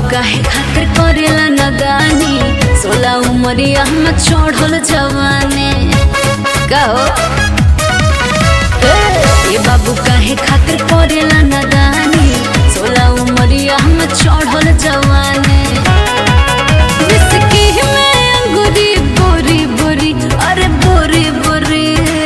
काहे खातिर करेला नदानी सोला उमरिया में चढ़ल जवाने गाओ ए बाबू काहे खातिर करेला नदानी सोला उमरिया में चढ़ल जवाने विस्की में अंगूरी बोरी बोरी अरे बोरी बोरी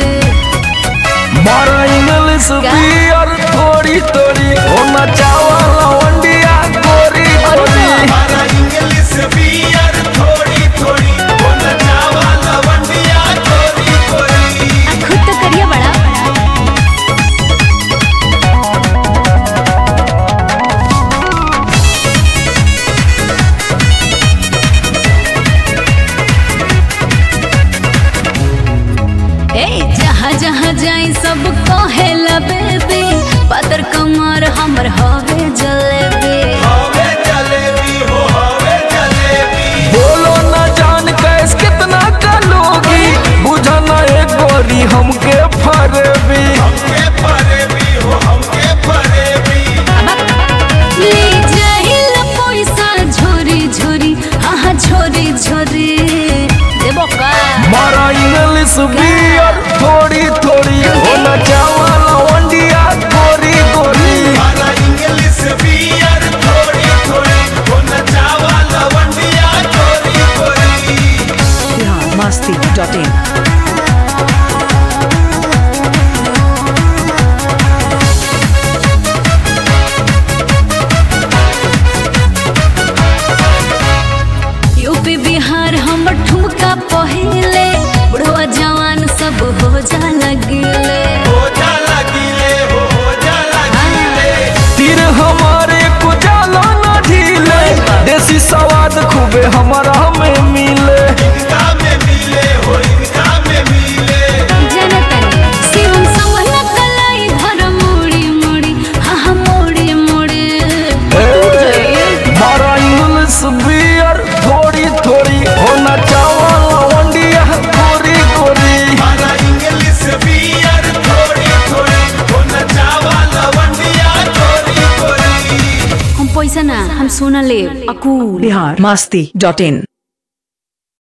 मारा इंग्लिश बियर थोड़ी थोड़ी होना चावल वंडिया गोरी गोरी हमारा इंग्लिश बियर थोड़ी थोड़ी बोल जावा लवंडिया थोड़ी थोड़ी खुद तो करिए बड़ा ए जहाँ जहाँ जाई सब कहेला बेबी पातर कमर हमर हवे जलेबी हवे जलेबी हो हवे जलेबी बोलो ना जान कैस कितना का लोगी बुझा ना एक गोरी हमके फरबी हमके फरेबी हो हमके फरेबी ले जाहिल पैसा झोरी झोरी हाँ हाँ झोरी झोरी देबो का मारा इंग्लिश बियर थोड़ी थोड़ी होना चावल वंडिया गोरी गोरी हमारा इंग्लिश बियर थोड़ी थोड़ी बोल जावा लवंडिया थोड़ी थोड़ी masti.in यूपी बिहार हमर ठुमका पहिले बुढ़वा जवान सब हो जा लगिले हो जा लगिले हो हो जा लगिले तीर हमारे को जाला ना ढीले देसी स्वाद खूबे हमारा में मिले इनका में मिले हो इनका में मिले जनतनी शिवम समहला कलाई धर मोड़ी मोड़ी हाँ हाँ मोड़ी मोड़ी मारा इंग्लिश बियर थोड़ी थोड़ी होना चावल वंडिया गोरी गोरी हमारा इंग्लिश बियर थोड़ी थोड़ी बोल जावा लवंडिया थोड़ी थोड़ी हम पैसा ना हम सोना ले अकूल Bihar masti.in